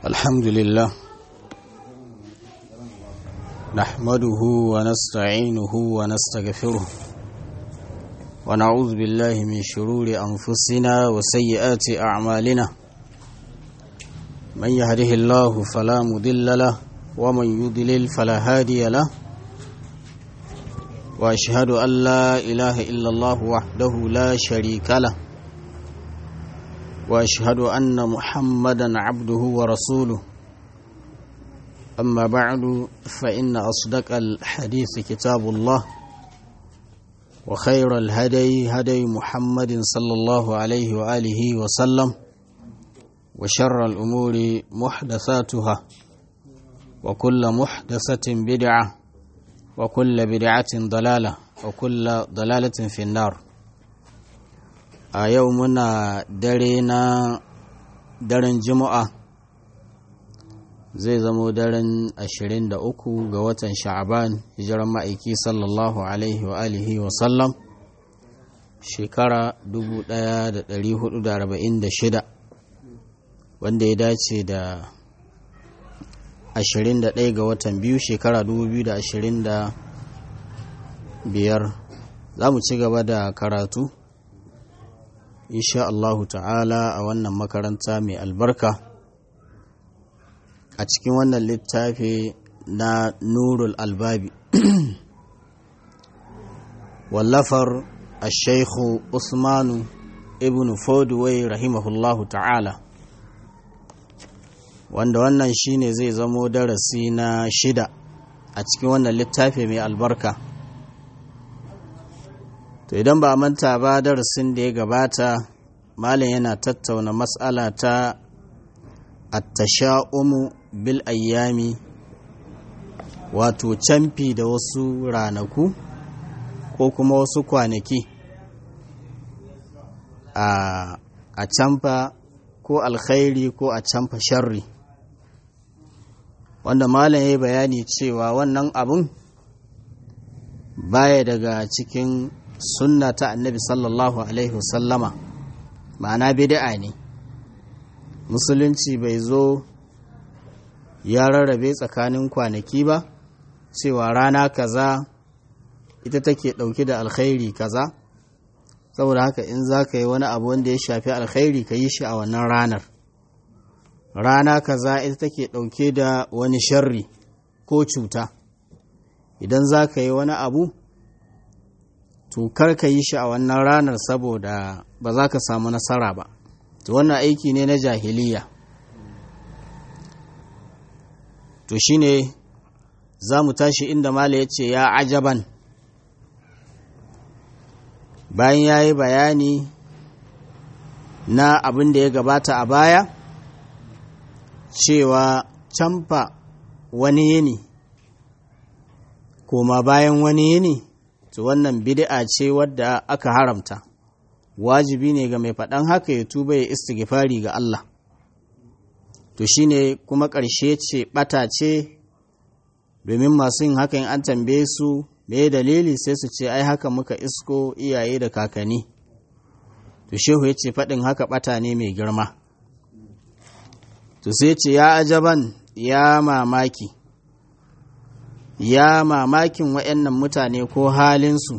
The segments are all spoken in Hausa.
الحمد لله نحمده ونستعينه ونستغفره ونعوذ بالله من شرور أنفسنا وسيئات أعمالنا من يهده الله فلا مضل له ومن يضلل فلا هادي له وأشهد أن لا إله إلا الله وحده لا شريك له واشهد ان محمدا عبده ورسوله اما بعد فان اصدق الحديث كتاب الله وخير الهدي هدي محمد صلى الله عليه واله وسلم وشر الامور محدثاتها وكل محدثه بدعه وكل بدعه ضلاله وكل ضلاله في النار a yau muna dare na daren juma'a zai zamo daren 23 ga watan sha'aban hijiran ma'aiki sallallahu alaihi wa alihi wa sallam shekara 1446 wanda ya dace da 21 ga watan biyu shekara 2025 za mu ci gaba da karatu insha Allahu ta'ala a wannan makaranta mai albarka a cikin wannan littafi na nurul albabi wallafar ashaikhu usmanu ibn fodway rahimahullahu ta'ala wanda wannan shine zai zamo darasi na shida a cikin wannan littafi mai albarka to idan ba manta ba darasin da ya gabata malam yana tattauna matsala ta attasha'umu bil ayyami wato camfi da wasu ranaku ko kuma wasu kwanaki a camfa ko alkhairi ko a camfa sharri wanda malam ya yi bayani cewa wannan abun baya daga cikin sunna ta annabi sallallahu alaihi wasallama ma'ana bid'a ne musulunci bai zo ya rarrabe tsakanin kwanaki ba cewa rana kaza ita take ɗauke da alkhairi kaza saboda haka in za ka yi wani abu wanda ya shafi alkhairi ka yi shi a wannan ranar rana kaza ita take ɗauke da wani sharri ko cuta idan za ka yi wani abu to kar ka yi shi a wannan ranar saboda ba za ka samu nasara ba to wannan aiki ne na jahiliya to shine za mu tashi inda mala ya ce ya ajaban bayan ya yi bayani na abin da ya gabata a baya cewa camfa wani yini koma bayan wani yini to wannan bid'a ce wadda aka haramta wajibi ne ga mai faɗan haka ya tuba ya istighfari ga Allah to shine kuma ƙarshe ce ɓata ce domin masu yin hakan an tambaye su me dalili sai su ce ai haka muka isko iyaye da kakanni to shehu ya ce faɗin haka ɓata ne mai girma to sai ce ya ajaban ya mamaki ya mamakin waɗannan mutane ko halinsu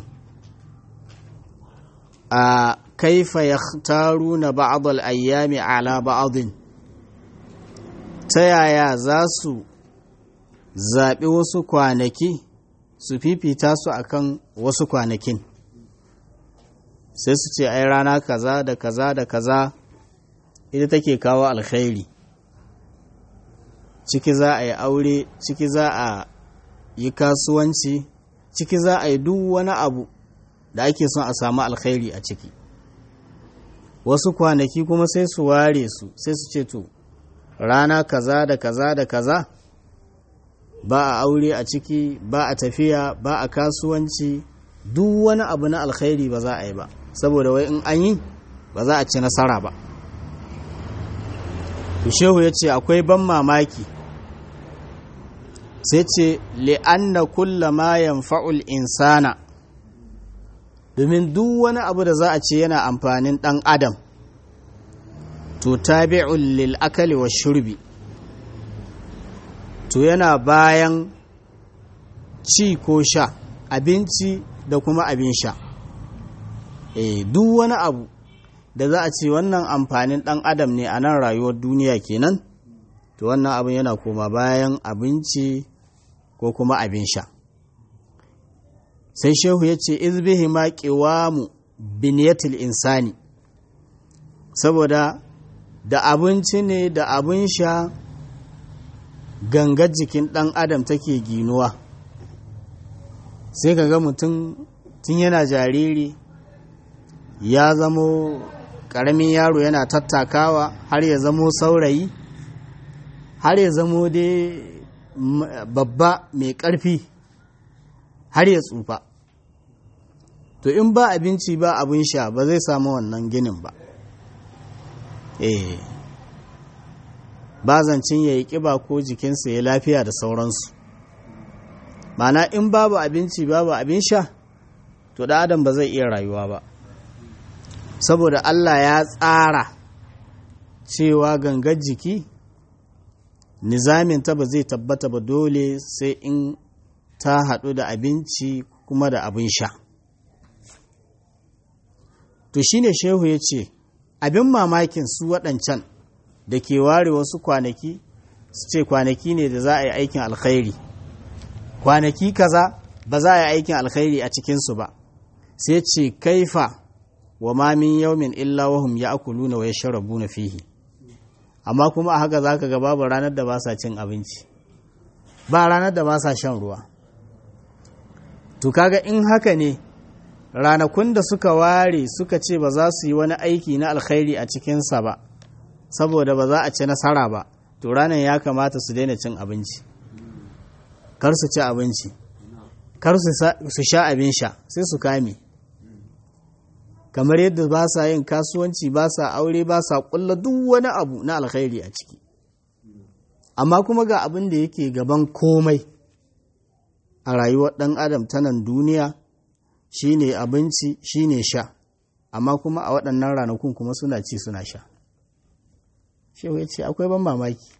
a kaifa ya taru na ba'adul ayyami ala ba'adun ta yaya za su zaɓi wasu kwanaki su fifita su akan wasu kwanakin sai su ce ai rana kaza da kaza da kaza ita take kawo alkhairi ciki za a yi aure ciki za a yi kasuwanci ciki za a yi duk wani abu da ake son a samu alkhairi a ciki wasu kwanaki kuma sai su ware su sai su ce to rana kaza da kaza da kaza ba a aure a ciki ba a tafiya ba a kasuwanci duk wani abu na alkhairi ba za a yi ba saboda wai in an yi ba za a ci nasara ba shehu ya ce akwai ban mamaki sai ce li'anna kulla ma yanfa'ul insana domin duk wani abu da za a ce yana amfanin ɗan adam to tabi'un lil akali wa shurbi to yana bayan ci ko sha abinci da kuma abin sha e, duk wani abu da za a ce wannan amfanin ɗan adam ne a nan rayuwar duniya kenan to wannan abin yana koma bayan abinci ko kuma abin sha sai shehu ya ce izbihi ma mu biniyatil insani saboda da abinci ne da abin sha gangar jikin ɗan adam take ginuwa sai ka ga mutum tun yana jariri ya zamo ƙaramin yaro yana tattakawa har ya zamo saurayi har ya zamo dai babba mai ƙarfi har ya tsufa to in ba abinci ba abin sha ba zai samu wannan ginin ba eh ba zancin ya yi ƙiba ko jikinsa ya lafiya da sauransu mana in babu abinci babu abin sha to da adam ba zai iya rayuwa ba saboda Allah ya tsara cewa gangar jiki nizaminta ba zai tabbata ba dole sai in ta haɗu da abinci kuma da abin sha to shine shehu ya ce abin mamakin su waɗancan da ke ware wasu kwanaki su ce kwanaki ne da za a yi aikin alkhairi kwanaki kaza ba za a yi aikin alkhairi a cikinsu ba sai ce kaifa wa ma min yaumin illa wahum ya'kuluna wa yashrabuna fihi amma kuma a haka zaka ga babu ranar da ba sa cin abinci ba ranar da ba sa shan ruwa to kaga in haka ne ranakun da suka ware suka ce ba za su yi wani aiki na alkhairi a cikinsa ba saboda ba za a ci nasara ba to ranar ya kamata su daina cin abinci kar su ci abinci kar su sha abin sha sai su kame kamar yadda ba sa yin kasuwanci ba sa aure ba sa kulla duk wani abu na alkhairi a ciki amma kuma ga abin da yake gaban komai a rayuwar ɗan adam ta nan duniya shine abinci shine sha amma kuma a waɗannan ranakun kuma suna ci suna sha shehu ya ce akwai ban mamaki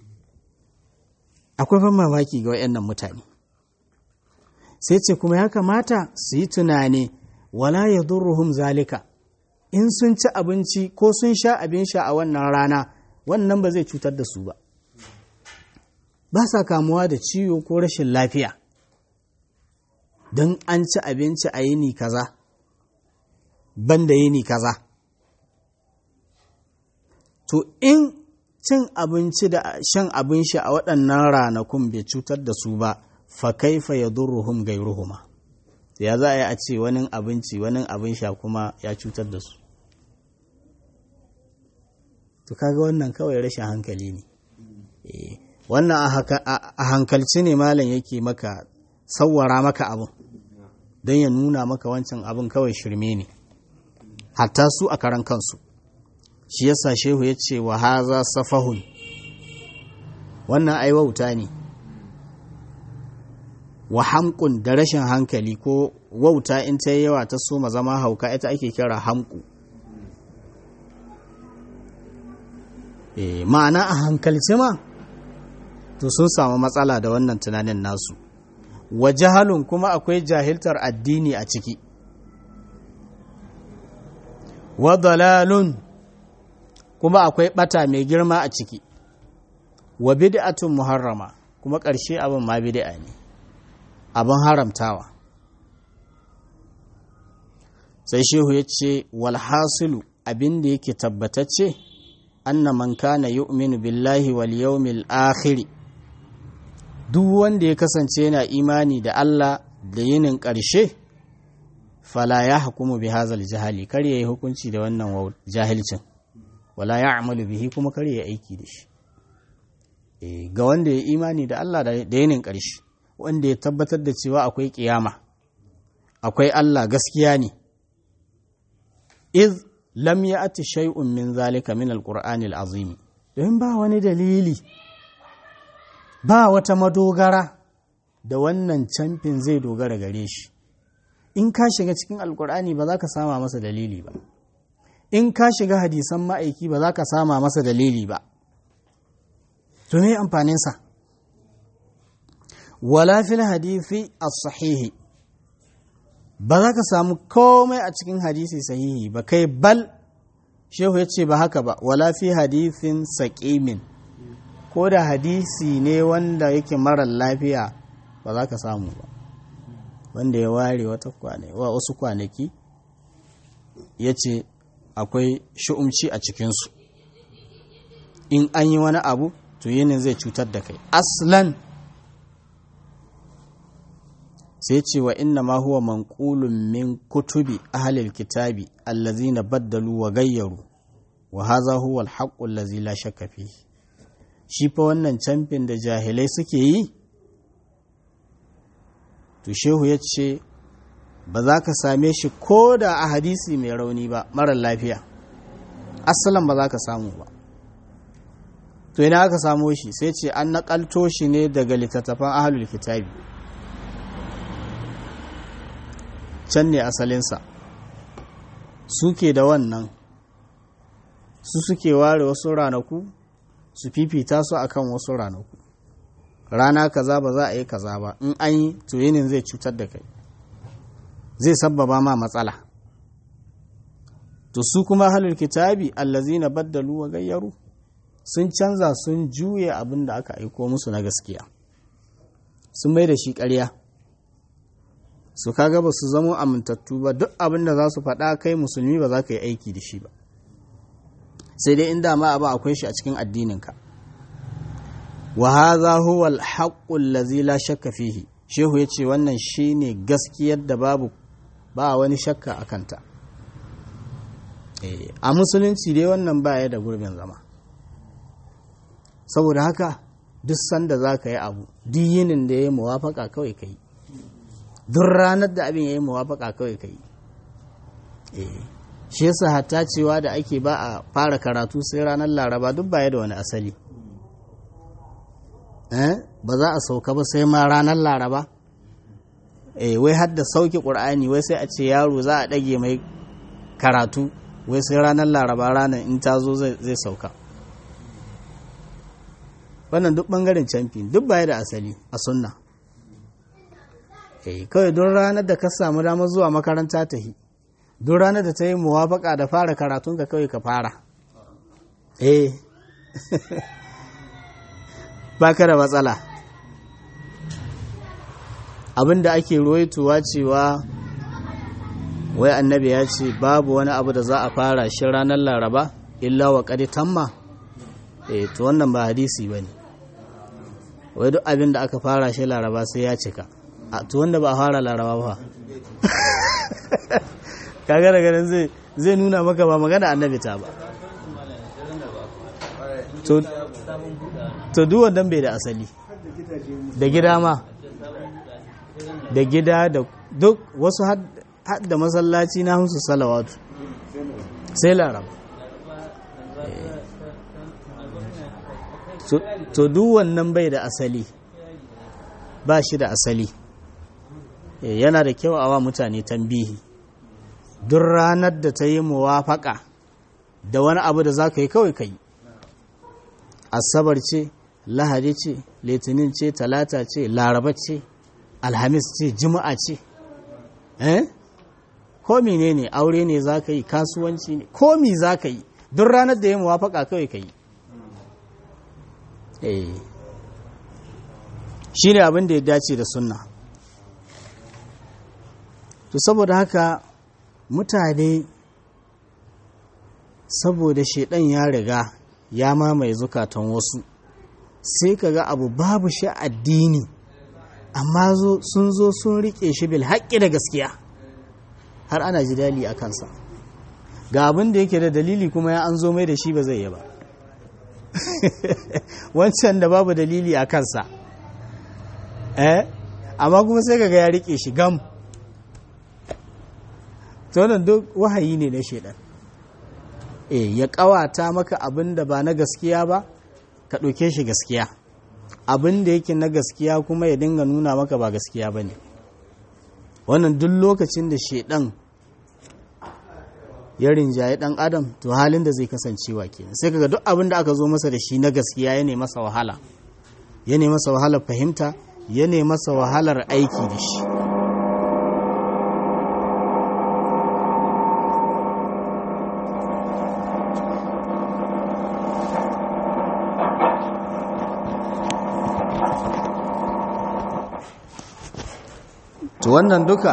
akwai ban mamaki ga waɗannan mutane sai ce kuma ya kamata su yi tunani wala ya durruhum zalika in sun ci abinci ko sun sha abin sha a wannan rana wannan ba zai cutar da su ba ba sa kamuwa da ciwo ko rashin lafiya don an ci abinci a yini kaza ban da yini kaza to in cin abinci da shan abin sha a waɗannan ranakun bai cutar da su ba fa kaifa ya durruhum gairuhuma ya za a yi a ce wani abinci wani abin sha kuma ya cutar da su to kaga wannan kawai rashin hankali ne wannan a hankalci ne malam yake maka sawwara maka abin don ya nuna maka wancan abin kawai shirme ne hatta su a karan kansu shi yasa shehu ya ce wa haza safahun wannan ai wauta ne wa hamkun da rashin hankali ko wauta in ta yawa ta soma zama hauka ita ake kira hamku e, ma'ana a hankalci ma to sun samu matsala da wannan tunanin nasu wa jahalun kuma akwai jahiltar addini a ciki wa dalalun kuma akwai bata mai girma a ciki wa bid'atun muharrama kuma ƙarshe abin ma bid'a ne abin haramtawa sai shehu ya ce walhasilu abin da yake tabbatacce anna man kana yu'minu billahi wal yawmil akhir duk wanda ya kasance yana imani da Allah da yinin ƙarshe fala ya hukumu bi hazal jahali kar yayi hukunci da wannan jahilcin wala ya amalu bihi kuma kar ya aiki da shi e, ga wanda ya imani da Allah da yinin ƙarshe wanda ya tabbatar da cewa akwai kiyama akwai Allah gaskiya ne iz lam ya'ti shay'un min zalika min alqur'anil azim don ba wani dalili ba wata madogara da wannan camfin zai dogara gare shi in ka shiga cikin alkur'ani ba za ka sama masa dalili ba in ka shiga hadisan ma'aiki ba za ka sama masa dalili ba to me amfaninsa wala fil hadisi as-sahihi ba za ka samu komai a cikin hadisi sahihi ba kai bal shehu ya ce ba haka ba wala fi hadisin saƙimin ko da hadisi ne wanda yake marar lafiya ba za ka samu ba wanda ya ware wata kwane wa wasu kwanaki ya ce akwai shu'umci a cikinsu in an yi wani abu to yinin zai cutar da kai aslan sai ce wa inna ma huwa manqulun min kutubi ahlil kitabi allazina baddalu wa gayyaru wa hadha huwa al-haqqu allazi la shakka fihi shi fa wannan camfin da jahilai suke yi to shehu ya ce ba za ka same shi ko da a hadisi mai rauni ba marar lafiya asalan ba za ka samu ba to ina aka samo shi sai ce an naƙalto shi ne daga littattafan ahalul kitabi can ne asalinsa suke da wannan su suke ware wasu ranaku su fifita su akan wasu ranaku rana kaza ba za a yi kaza ba in an yi to yinin zai cutar da kai zai sabbaba ma matsala to su kuma halul kitabi allazina baddalu wa gayyaru sun canza sun juye abin da aka aiko musu na gaskiya sun mai da shi ƙarya su kaga ba su zamo amintattu ba duk abin da za su faɗa kai musulmi ba za ka yi aiki da shi ba sai dai inda ma abu akwai shi a cikin addininka wa hadha huwa al-haqqu allazi la shakka fihi shehu yace wannan shine gaskiyar da babu ba wani shakka akan ta eh a musulunci dai wannan baya da gurbin zama saboda haka duk sanda zaka yi abu duk yinin da yayi muwafaka kawai kai duk ranar da abin yayi muwafaka kawai kai eh shi yasa hatta cewa da ake ba a fara karatu sai ranar laraba duk baya da wani asali ba za a sauka ba sai ma ranar laraba eh wai har da sauki ƙur'ani wai sai a ce yaro za a ɗage mai karatu wai sai ranar laraba ranar in ta zo zai sauka wannan duk ɓangaren camfi duk baya da asali a sunna eh kawai don ranar da ka samu damar zuwa makaranta ta yi duk ranar da ta yi muwafaka da fara karatunka kawai ka fara eh ba ka da matsala abinda ake ruwaituwa cewa wai annabi ya ce babu wani abu da za a fara shi ranar laraba illa wa ƙadi tamma eh to wannan ba hadisi ba ne wai duk abin da aka fara shi laraba sai ya cika a to wanda ba a fara laraba ba kaga daga nan zai zai nuna maka ba magana annabi ta ba to to duk wannan bai da asali da gida ma da gida da duk wasu had da masallaci na hamsu salawatu sai laraba to duk wannan bai da asali ba shi da asali yana da kyau a wa mutane tambihi duk ranar da ta yi muwafaka da wani abu da za ka yi kawai ka yi asabar ce lahadi ce litinin ce talata ce laraba ce alhamis ce juma'a ce eh ko ne ne aure ne za ka yi kasuwanci ne komi za ka yi duk ranar da ya muwafaka kawai ka yi eh shi ne abin da ya dace da sunna to saboda haka mutane saboda shaidan ya riga ya mamaye zukatan wasu sai ka ga abu babu shi addini amma sun zo sun rike shi bil haƙƙi da gaskiya har ana jidali a kansa ga abin da yake da dalili kuma ya an zo mai da shi ba zai yi ba wancan da babu dalili a kansa eh amma kuma sai ka ga ya rike shi gam to wannan duk wahayi ne na shaidan eh ya kawata maka abin da ba na gaskiya ba ka ɗauke shi gaskiya abin da yake na gaskiya kuma ya dinga nuna maka ba gaskiya ba ne wannan duk lokacin da shaidan ya rinjaye dan adam to halin da zai kasancewa kenan sai kaga duk abin da aka zo masa da shi na gaskiya ya masa wahala ya masa wahalar fahimta ya masa wahalar aiki da shi to wannan duka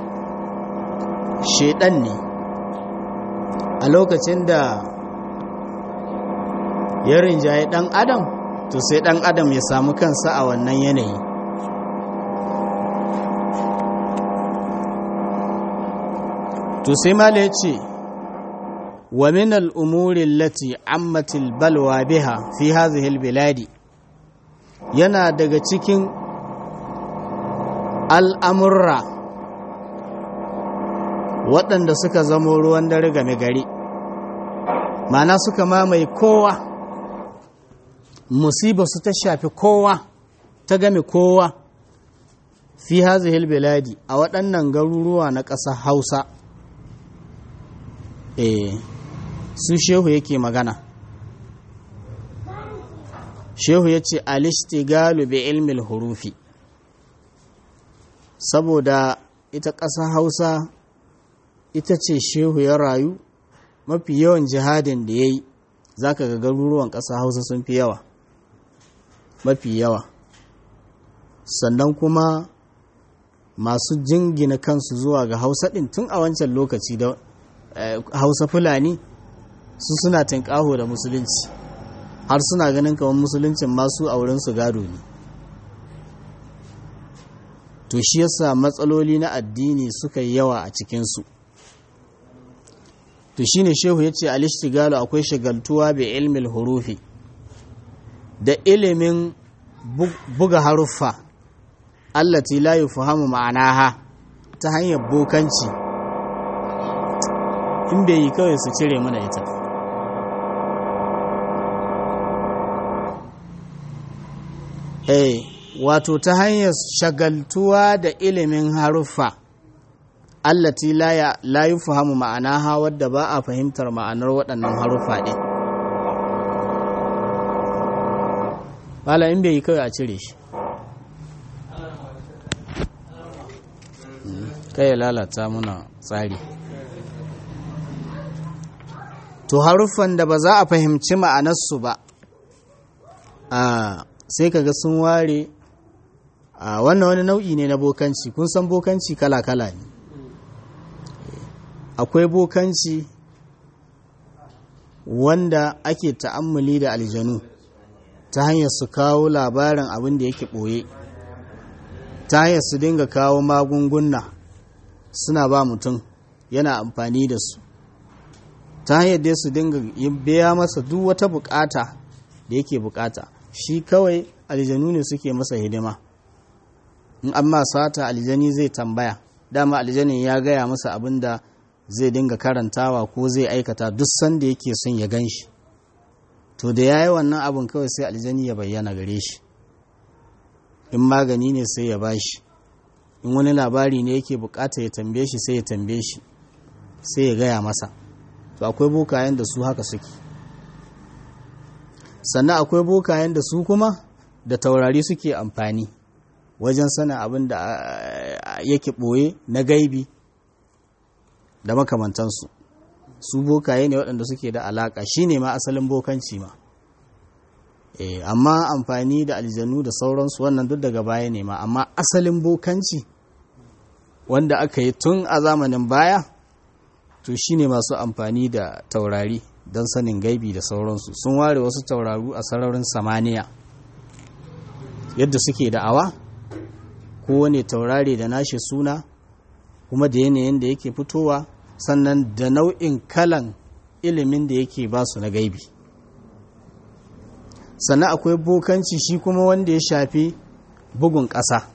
shaidan ne a lokacin da ya rinjaye dan adam to sai dan adam ya samu kansa a wannan yanayi to sai mala ya ce wa min al'umuri lati ammatil balwa biha fi hazihil biladi yana daga cikin al'amurra waɗanda suka zamo ruwan dare game gari mana suka mamaye kowa musiba su ta shafi kowa ta game kowa fi hazihil biladi a waɗannan garuruwa na ƙasar hausa eh su shehu yake magana shehu ya ce alishtigalu bi ilmil hurufi saboda ita ƙasa hausa ita ce shehu ya rayu mafi yawan jihadin da ya yi za ka ga garuruwan ƙasa hausa sun fi yawa mafi yawa sannan kuma masu jingina kansu zuwa ga hausa ɗin tun a wancan lokaci da hausa fulani su suna tinƙaho da musulunci har suna ganin kamar musuluncin masu a wurinsu gado ne to shi yasa matsaloli na addini suka yi yawa a cikinsu to shine shehu ya ce alishtigalu akwai shagaltuwa bai ilmil hurufi da ilimin buga haruffa allati la yufhamu ma'anaha ta hanyar bokanci in bai yi kawai su cire mana ita eh wato ta hanyar shagaltuwa da ilimin haruffa allati la yufhamu ma'anaha wadda ba a fahimtar ma'anar waɗannan haruffa ɗin bala in bai yi kawai a cire shi kai ya lalata muna tsari to haruffan da ba za a fahimci ma'anarsu ba a sai kaga sun ware a wannan wani nau'i ne na bokanci kun san bokanci kala-kala ne akwai bokanci wanda ake ta'ammuli da aljanu ta hanyar su kawo labarin abin da yake ɓoye ta hanyar su dinga kawo magunguna suna ba mutum yana amfani da su ta hanyar dai su dinga biya masa duk wata bukata da yake bukata shi kawai aljanu ne suke masa hidima in amma sata aljani zai tambaya dama aljanin ya gaya masa abin da zai dinga karantawa ko zai aikata duk sanda yake son ya gan shi to da ya yi wannan abin kawai sai aljani ya bayyana gare shi in magani ne sai ya bashi in wani labari ne yake bukata ya tambaye shi sai ya tambaye shi sai ya gaya masa to akwai bokayen da su haka suke sannan akwai bokayen da su kuma da taurari suke amfani wajen sanin abin da yake ɓoye na gaibi da makamantansu su bokaye ne waɗanda suke da alaƙa shi ne ma asalin bokanci ma e, amma amfani da aljanu da sauransu wannan duk daga baya ne ma amma asalin bokanci wanda aka yi tun a zamanin baya to shi ne masu amfani da taurari don sanin gaibi da sauransu sun ware wasu tauraru a sararin samaniya yadda suke da'awa kowane taurari da nashi suna kuma da yanayin da yake fitowa sannan da nau'in kalan ilimin da yake ba su na gaibi sannan akwai bokanci shi kuma wanda ya shafi bugun ƙasa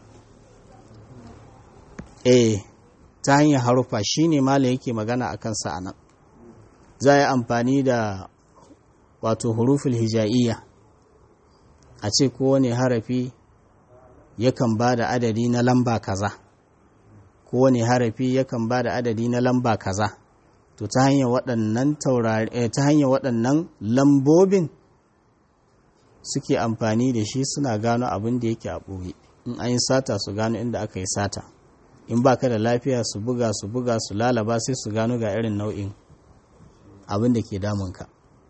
eh ta hanyar harufa shi ne mala yake magana a kansa a nan za a yi amfani da wato huruful hija'iyya a ce kowane harafi yakan ba da adadi na lamba kaza kowane harafi yakan ba da adadi na lamba kaza to ta hanyar waɗannan taurari ta hanyar waɗannan lambobin suke amfani da shi suna gano abin da yake a ɓoye in an yi sata su gano inda aka yi sata in ba ka da lafiya su buga su buga su lalaba sai su gano ga irin nau'in abin da ke damunka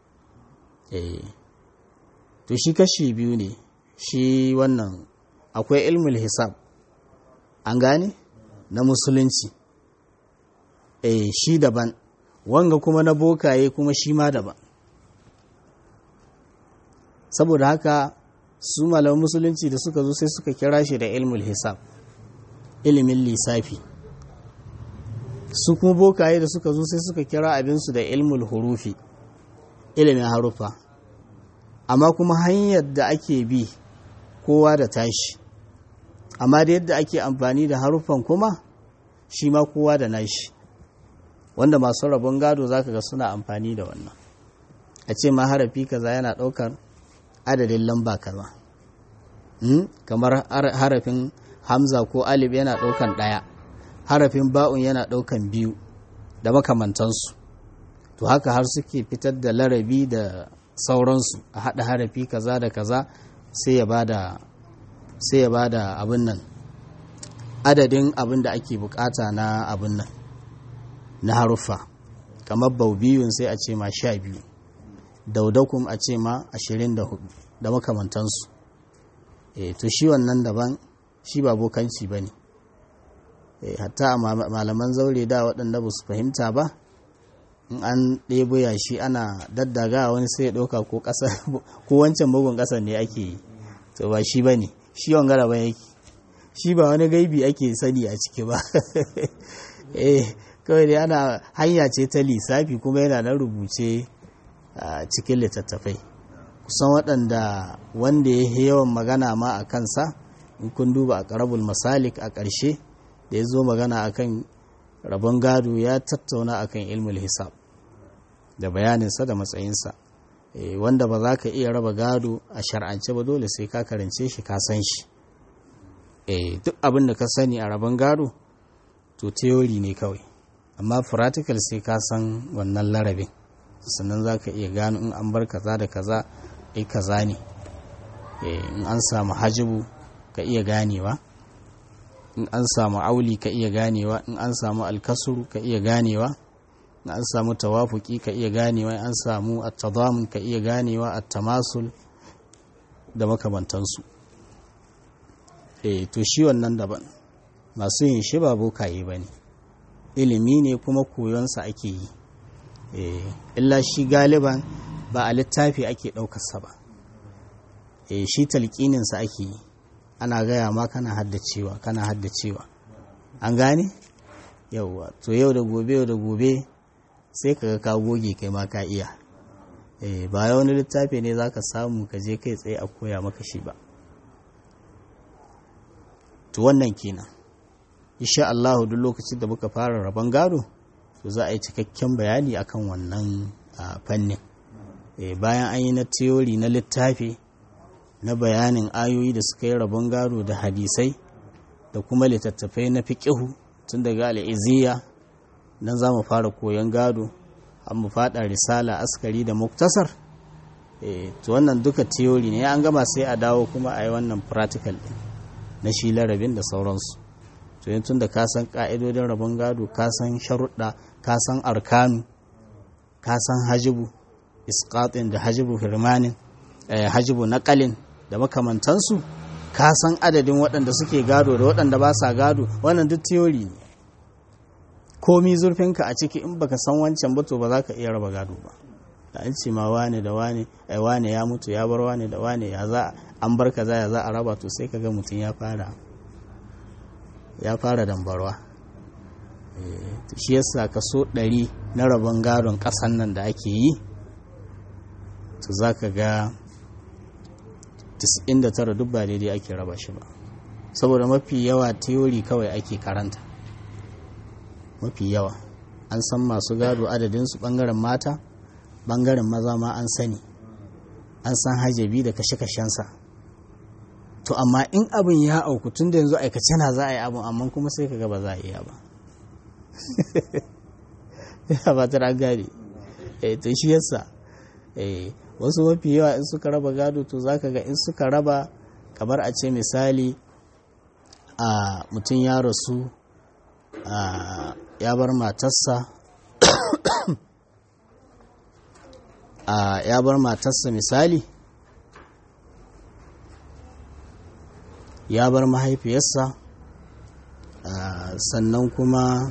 to shi kashi biyu ne shi wannan akwai ilmul hisab an gane na musulunci eh shi daban wanga kuma na bokaye kuma shi ma daban saboda haka su malaman musulunci da suka zo sai suka kira shi da ilmul hisab ilimin lissafi su kuma bokaye da suka zo sai suka kira abinsu da ilmul hurufi ilimin harufa amma kuma hanyar da ake bi kowa da tashi amma da yadda ake amfani da haruffan kuma shi ma kowa da nashi wanda masu rabon gado zaka ga suna amfani da wannan a ce ma harafi kaza yana ɗaukar adadin lamba kaza kamar harafin hamza ko alif yana ɗaukan ɗaya harafin ba'un yana ɗaukan biyu da makamantansu to haka har suke fitar da larabi da sauransu a haɗa harafi kaza da kaza sai ya bada sai ya bada abin nan adadin abin da ake bukata na abin nan na haruffa kamar baubiyun sai a ce ma sha biyu daudakum a ce ma ashirin da hudu da makamantansu e, to shi wannan daban shi ba bokanci ba ne e, hatta a malaman zaure da waɗanda ba su fahimta ba in an ɗebo yashi ana daddaga wani sai ya ɗauka ko ƙasa ko wancan bugun ƙasa ne ake yi to ba shi ba ne shi wangara ba yake shi ba wani gaibi ake sani a ciki ba eh kawai dai ana hanya ce ta lissafi kuma yana nan rubuce a cikin littattafai kusan waɗanda wanda ya yi yawan magana ma a kansa in kun duba a ƙarabul masalik a ƙarshe da ya zo magana akan rabon gado ya tattauna akan ilmul hisab da bayaninsa da matsayinsa wanda ba za ka iya raba gado a shar'ance ba dole sai ka karance shi ka san shi duk abin da ka sani a rabon gado to theory ne kawai amma practical sai ka san wannan larabin sannan za ka iya gano in an bar kaza da kaza ai kaza ne in an samu hajibu ka iya ganewa in an samu auli ka iya ganewa in an samu alkasuru ka iya ganewa in an samu tawafuki ka iya ganewa in an samu at-tadamun ka iya ganewa at-tamasul da makamantansu eh to shi wannan daban masu yin shi ba bokaye bane ilimi ne kuma koyonsa ake yi eh illa shi galiban ba a littafi ake ɗaukarsa ba eh shi talqininsa ake yi ana gaya ma kana haddacewa kana haddacewa an gane yauwa to yau da gobe yau da gobe sai kaga ka goge kai ma ka iya eh ba wani littafi ne zaka samu ka je kai tsaye a koya maka shi ba to wannan kenan insha Allah duk lokacin da muka fara rabon gado to za a yi cikakken bayani akan wannan fannin bayan an yi na theory na littafi na bayanin ayoyi da suka yi rabon gado da hadisai da kuma littattafai na fiƙihu tun daga al'iziya nan za mu fara koyon gado an mu fada risala askari da muktasar to wannan duka theory ne an gama sai a dawo kuma a yi wannan practical din na shi larabin da sauransu to yin tun da ka san ka'idodin rabon gado ka san sharuɗa ka san arkanu ka san hajibu isqatin da hajibu firmanin hajibu naƙalin da makamantansu ka san adadin waɗanda suke gado da waɗanda ba sa gado wannan duk theory ne komi zurfinka a ciki in baka san wancan ba to ba za ka iya raba gado ba da an ce ma wane da wane ai wane ya mutu ya bar wane da wane ya za an bar kaza ya za a raba to sai kaga mutum ya fara ya fara dambarwa shi yasa kaso ɗari na rabon gadon ƙasan nan da ake yi to za ka ga 99 duk ba daidai ake raba shi ba saboda mafi yawa teori kawai ake karanta mafi yawa an san masu gado adadinsu ɓangaren mata ɓangaren maza ma an sani an san hajjabi da kashe-kashensa to amma in abin ya auku tun da yanzu aikace na za a yi abin amma kuma sai ka ba za a iya ba ya ba ta gane to shi yasa wasu mafi yawa in suka raba gado to za ka ga in suka raba kamar a ce misali a mutum ya rasu a ya bar matarsa a ya bar matarsa misali ya bar mahaifiyarsa sannan kuma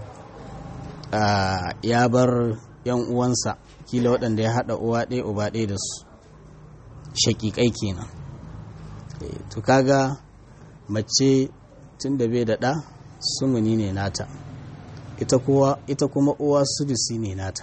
ya bar yan uwansa kila waɗanda ya haɗa uwa ɗaya uba ɗaya da su shaƙiƙai kenan to kaga mace tun da bai da ɗa sumuni ne nata ita kuma uwa sudusi ne nata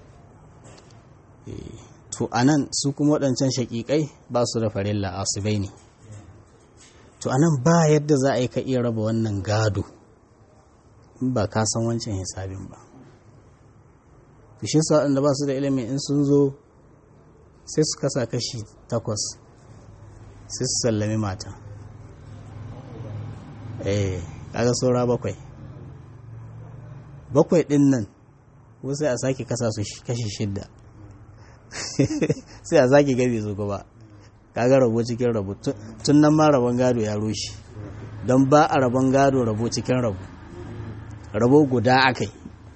to anan su kuma waɗancan shaƙiƙai ba su da farilla asibai ne to anan ba yadda za a yi ka iya raba wannan gado in ba ka san wancan hisabin ba shi sa waɗanda ba su da ilimin in sun zo sai su kasa kashi takwas sai su sallami mata eh kaga saura bakwai bakwai ɗin nan ko sai a sake kasa su kashi shidda sai a sake gabe su gaba kaga rabo cikin rabo tun nan ma rabon gado ya rushe don ba a rabon gado rabo cikin rabo rabo guda akai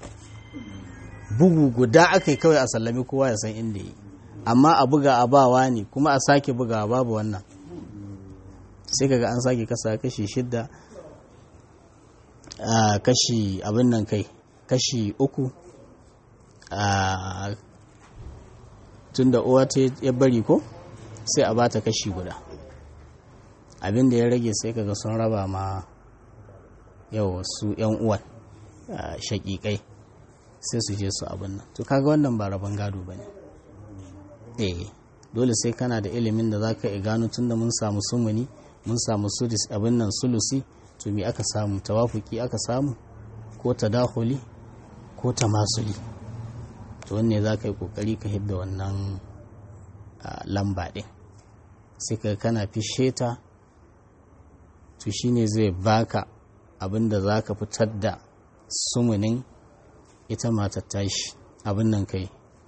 bugu guda akai kawai a sallami kowa ya san inda yi amma a buga a bawa ne kuma a sake buga babu wannan sai kaga an sake kasa kashi shidda a kashi abin nan kai kashi uku a tun da uwa ta ya bari ko sai a bata kashi guda abin da ya rage sai kaga sun raba ma yau su yan uwan shaƙiƙai sai su je su abin nan to kaga wannan ba rabon gado ba ne eh dole sai kana da ilimin da za ka iya gano tun da mun samu sumuni mun samu sudis abin nan sulusi to me aka samu tawafuki aka samu ko tadahuli ko tamasuli to wanne za ka yi kokari ka hidda wannan lamba ɗin sai ka kana fishe ta to shine zai baka abin da za ka fitar da sumunin ita matar tashi abin nan kai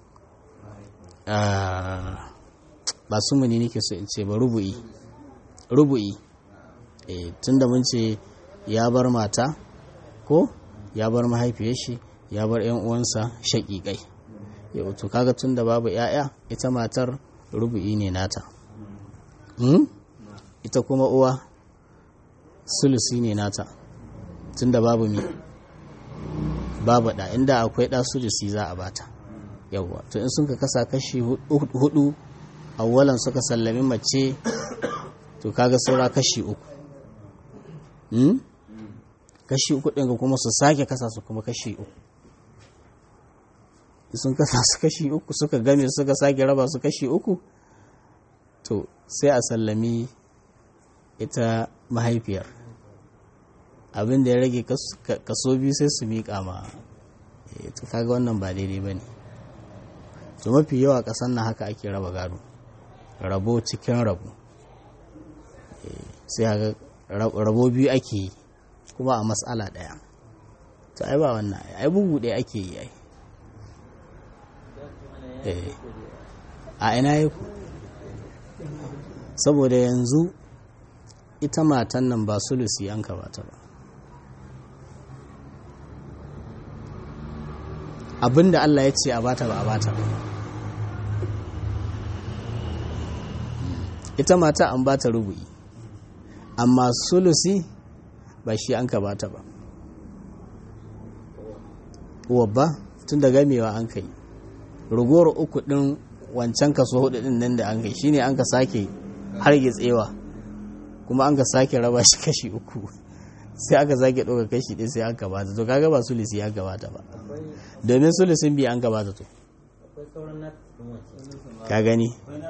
ba sumuni nake so in ce ba rubu'i rubu'i e, tun da mun ce ya bar mata ko ya bar mahaifiyar shi ya bar yan uwansa shaƙiƙai yau to kaga tun da babu ‘ya'ya ita matar rubu'i ne nata hmm? ita kuma uwa sulusi ne nata tun da babu mi babu ɗa inda akwai ɗa sulusi za a bata yawwa to in sun ka kasa kashi hudu awwalan suka sallami mace to kaga saura kashi uku hmm? kashi uku ɗin kuma su sake kasa su kuma kashi uku sun kasa su kashi uku suka game suka sake raba su kashi uku to sai a sallami ita mahaifiyar abin da ya rage kaso biyu sai su miƙa ma to kaga wannan ba daidai ba ne to mafi yawa ƙasan na haka ake raba gado rabo cikin rabo sai haka rabo biyu ake yi kuma a matsala ɗaya to ai ba wannan ai bugu ɗaya ake yi ai a ina yi ku saboda yanzu ita matan nan ba sulusi an bata ba abinda Allah ya ce a bata ba a bata ba ita mata an bata rubu'i amma sulusi ba shi an bata ba wabba tun da gamewa an kai rugowar uku din wancan kaso hudu din nan da an kai shine an ka sake hargitsewa kuma an ka sake raba shi kashi uku sai aka sake ɗauka kashi ɗin sai an gabata to kaga ba sulisi ya gabata ba domin sulisin biya an gabata to ka gani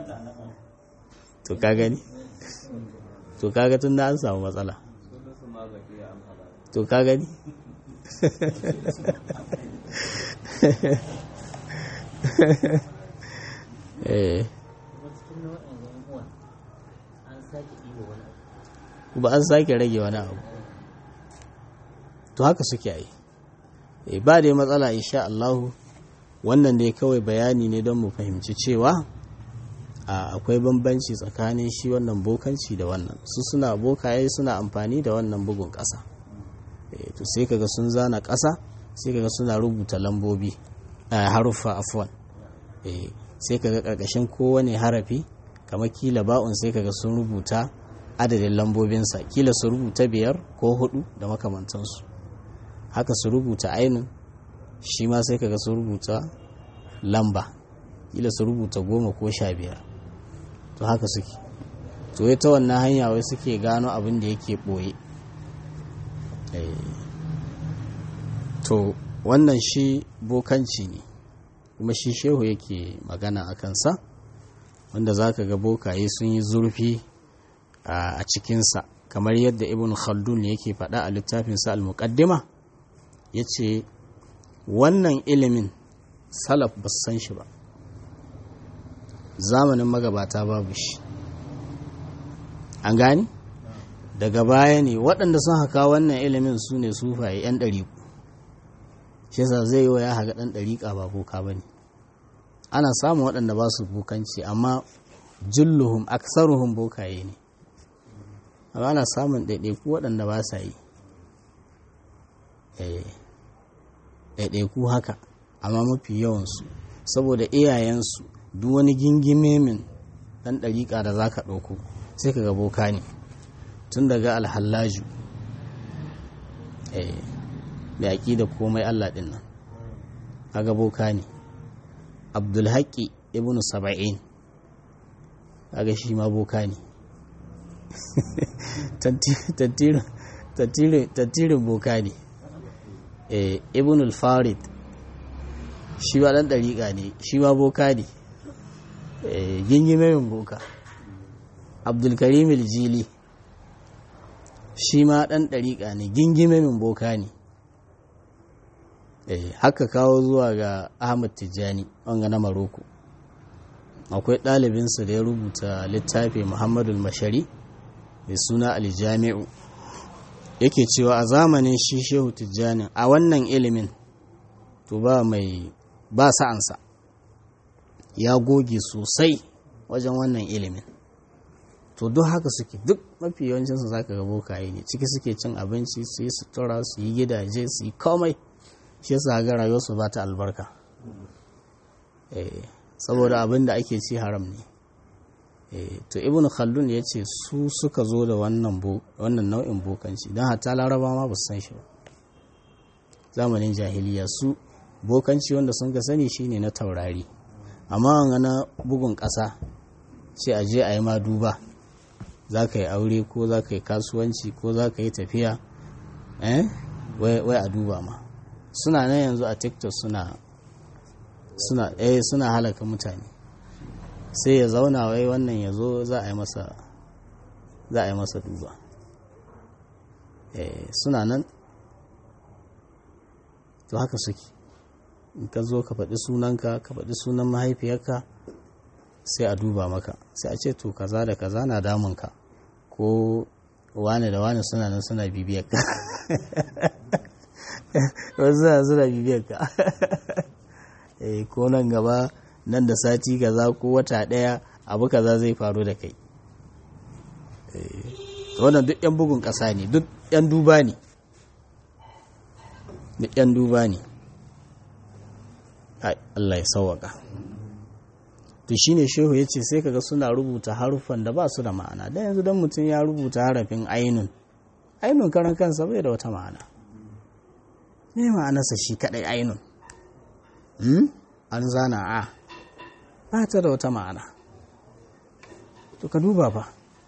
to ka gani to kaga tun da an samu matsala to ka gani eh ba an sake rage wani abu to haka suke yi ba da matsala insha Allahu wannan dai kawai bayani ne don mu fahimci cewa akwai bambanci tsakanin shi wannan bokanci da wannan su suna bokaye suna amfani da wannan bugun ƙasa to sai kaga sun zana ƙasa sai kaga suna rubuta lambobi haruffa afwan sai kaga ƙarƙashin kowane harafi kamar kila ba'un sai kaga sun rubuta adadin lambobinsa kila su rubuta biyar ko hudu da makamantansu haka su rubuta ainun shi ma sai kaga su rubuta lamba kila su rubuta goma ko sha biyar to haka suke to ta wannan hanya wai suke gano abin da yake ɓoye to wannan shi bokanci ne kuma shi shehu yake magana a kansa wanda za ka ga bokaye sun yi zurfi a cikinsa kamar yadda ibn khaldun yake faɗa a littafinsa al-muqaddima ya ce wannan ilimin salaf ba san shi ba zamanin magabata babu shi an gani daga baya ne waɗanda sun haka wannan ilimin su ne sufaye 'yan ɗariƙu shi yasa zai yi wa ya haga ɗan ɗariƙa ba boka ba ne ana samun waɗanda ba su bokanci amma julluhum aksaruhum bokaye ne amma ana samun ɗaiɗaiku waɗanda ba sa yi ɗaiɗaiku haka amma mafi yawansu saboda iyayensu duk wani gingime min ɗan ɗariƙa da za ka ɗauko sai ka ga boka ne tun daga alhallaju da yaƙi da komai allah ɗin nan kaga boka ne abdulhaƙi ibn saba'in kaga shi ma boka ne tattirin boka ne ibn al-farid shi ba ɗan ɗariƙa ne shi ma boka ne gingimemin boka abdulkarim jili shi ma ɗan ɗariƙa ne gingimemin boka ne haka kawo zuwa ga ahmad tijjani wanga na maroko akwai ɗalibinsa da ya rubuta littafi muhammadul mashari mai suna aljami'u yake cewa a zamanin shi shehu tijjani a wannan ilimin to ba mai ba sa'ansa ya goge sosai wajen wannan ilimin to duk haka suke duk mafi yawancinsu za ka ga bokaye ne ciki suke cin abinci su yi sutura su yi gidaje su yi komai shi yasa ga rayuwarsu ba ta albarka saboda abin da ake ci haram ne to ibn khaldun ya ce su suka zo da wannan nau'in bokanci don hatta laraba ma ba su san shi ba zamanin jahiliya su bokanci wanda sun ka sani shine na taurari amma wanga na bugun ƙasa sai a je a yi ma duba za ka yi aure ko za ka yi kasuwanci ko za ka yi tafiya wai a duba ma suna nan yanzu a tiktok suna suna eh suna halaka mutane sai ya zauna wai wannan ya zo za a yi masa za a yi masa duba eh suna nan to haka suke in ka zo ka faɗi sunanka ka faɗi sunan mahaifiyarka sai a duba maka sai a ce to kaza da kaza na damunka ko wane da wane suna nan suna bibiyarka wasu suna suna bibiyarka ko nan gaba nan da sati kaza ko wata ɗaya abu kaza zai faru da kai wannan duk 'yan bugun ƙasa ne duk 'yan duba ne duk 'yan duba ne Allah ya sauwaka to shine shehu ya ce sai kaga suna rubuta haruffan da ba su da ma'ana da yanzu don mutum ya rubuta harafin ainun ainun karan kansa bai da wata ma'ana me ma'anarsa shi kadai ainun an zana a ba ta da wata ma'ana to ka duba ba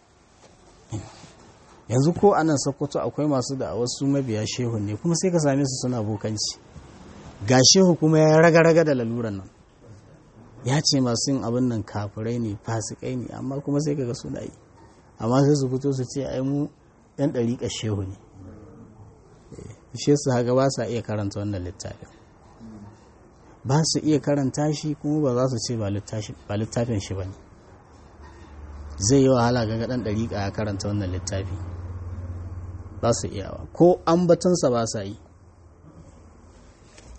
yanzu ko anan sokoto akwai masu da wasu mabiya shehu ne kuma sai ka same su suna bokanci ga shehu kuma ya raga-raga da laluran nan ya ce masu yin abin nan kafirai ne fasikai ne amma kuma sai kaga suna yi amma sai su fito su ce ai mu yan ɗariƙa shehu ne shi su haka ba sa iya karanta wannan littafin ba su iya karanta shi kuma ba za su ce ba littafin shi ba ne zai yi wahala ga ɗan ɗariƙa ya karanta wannan littafi ba su iyawa ko ambatansa ba sa yi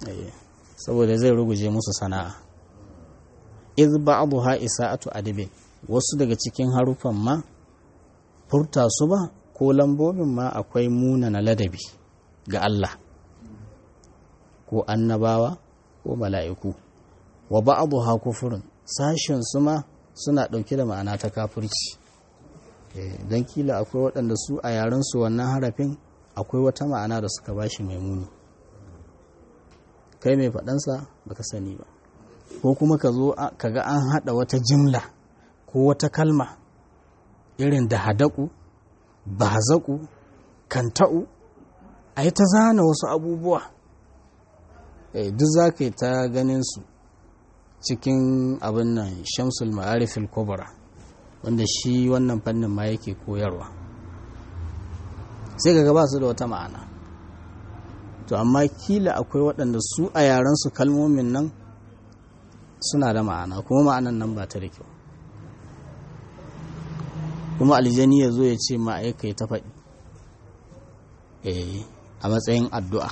saboda zai ruguje musu sana'a iz ba'dha isa'atu adabin wasu daga cikin haruffan ma furta su ba ko lambobin ma akwai munana ladabi ga Allah ko annabawa ko mala'iku wa ba'adu ha kufurin sashen su ma suna ɗauke da ma'ana ta kafirci don kila akwai waɗanda su a yaren su wannan harafin akwai wata ma'ana da suka bashi mai muni kai mai faɗansa baka sani ba ko kuma ka zo ka ga an haɗa wata jimla ko wata kalma irin da hadaku bazaku kanta'u a yi ta zana wasu abubuwa duk za ka yi ta ganin su cikin abin nan shamsul ma'arifil kubra wanda shi wannan fannin ma yake koyarwa sai ga ba su da wata ma'ana to amma kila akwai waɗanda su a yarensu kalmomin nan suna da ma'ana kuma ma'anan nan ba ta da kyau kuma aljani ya zo ya ce ma'aika ta faɗi a matsayin addu'a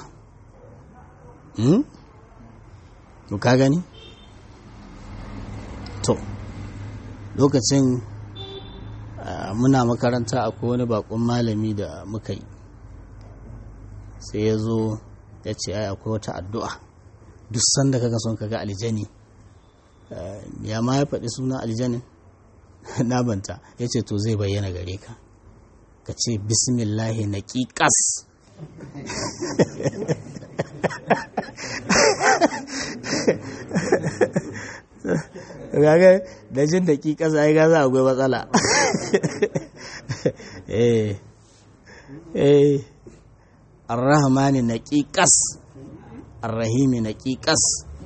to ka gani to lokacin muna makaranta akwai wani bakon malami da muka yi sai ya zo ya ce ai akwai wata addu'a duk sanda kaga son kaga aljani ya ma ya faɗi suna aljanin na banta ya ce to zai bayyana gare ka ka ce bismillahi na ƙiƙas gaga da jin da ƙiƙas ai gaza akwai matsala eh eh arrahmani na ƙiƙas arrahimi na ƙiƙas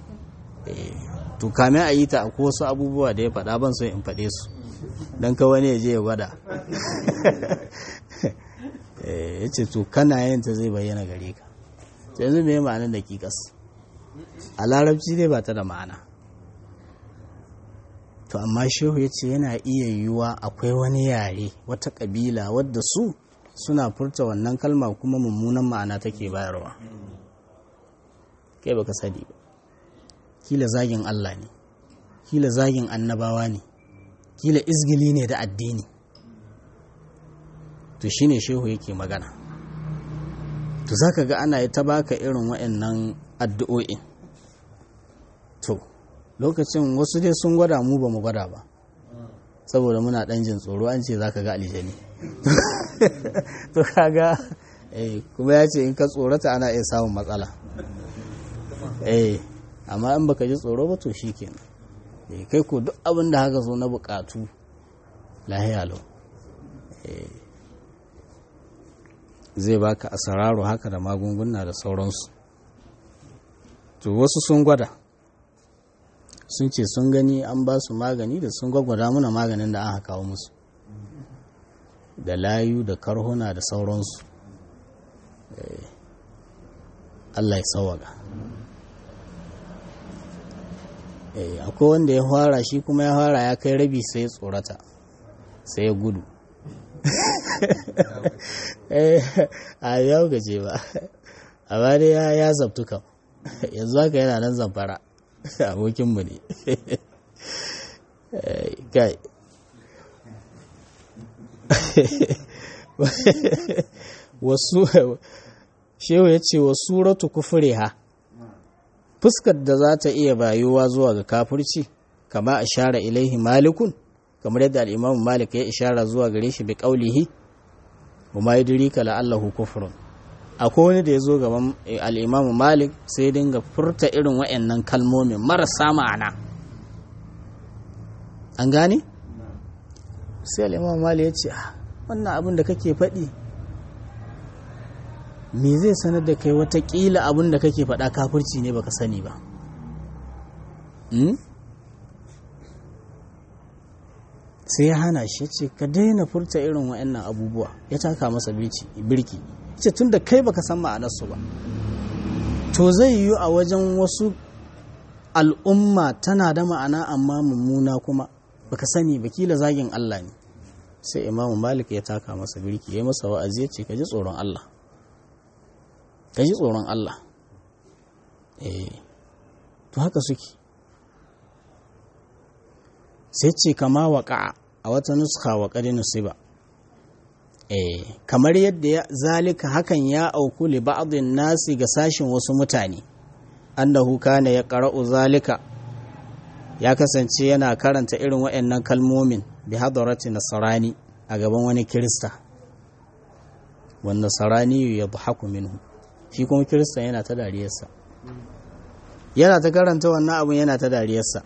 to kamin a yi ta akwai wasu abubuwa da ya faɗa ban so in faɗe su don ka wani ya je ya gwada ya ce to kana yin ta zai bayyana gare ka to yanzu mai ma'anar da ƙiƙas a larabci dai ba ta da ma'ana to amma shehu ya ce yana iya yiwuwa akwai wani yare wata ƙabila wadda su suna furta wannan kalma kuma mummunan ma'ana take bayarwa kai baka sani ba kila zagin Allah ne kila zagin annabawa ne kila izgili ne da addini to shine shehu yake magana to zaka ga ana ta baka irin waɗannan addu'o'in to lokacin wasu dai sun gwada mu ba mu gwada ba saboda muna ɗan jin tsoro an ce zaka ga aljani to kaga eh kuma ya ce in ka tsorata ana iya samun matsala eh amma in baka ji tsoro ba to shikenan eh kai ko duk abin da haka zo na bukatu lahiya lau zai baka asararo haka da magunguna da sauransu to wasu sun gwada sun ce sun gani an ba su magani da sun gwagwada muna maganin da aka kawo musu da layu da karhuna da sauransu Allah ya sawaga akwai wanda ya fara shi kuma ya fara ya kai rabi sai ya tsorata sai ya gudu a yau gaje ba amma dai ya zabtu kam yanzu haka yana nan zamfara abokinmu ne kai wasu shehu ya ce wa suratu kufure ha fuskar da za ta iya bayuwa zuwa ga kafirci kama a share ilaihi malikun kamar yadda al'imamu malik ya ishara zuwa gare shi bi ƙaulihi wa ma yudrika la'allahu kufrun akwai wani da ya zo gaban al'imamu malik sai dinga furta irin wa'annan kalmomin marasa ma'ana an gane sai al'imamu malik ya ce wannan abin da kake faɗi me zai sanar da kai watakila abin da kake faɗa kafirci ne baka sani ba sai ya hana shi ce ka daina furta irin wa'annan abubuwa ya taka masa birki ce tun da kai baka san ma'anarsu ba to zai yiwu a wajen wasu al'umma tana da ma'ana amma mummuna kuma baka sani ba kila zagin Allah ne sai imamu malik ya taka masa birki ya masa wa'azi ya ce ka ji tsoron Allah ka ji tsoron Allah eh to haka suke sai ce kama waƙa a wata nuska wa ƙari nusiba eh kamar yadda ya zalika hakan ya auku li ba'dhin nasi ga sashin wasu mutane annahu kana ya qara'u zalika ya kasance yana karanta irin waɗannan kalmomin bi hadarati nasarani a gaban wani kirista wanda nasarani ya dhahaku minhu shi kuma kirista yana ta dariyarsa yana ta karanta wannan abun yana ta dariyarsa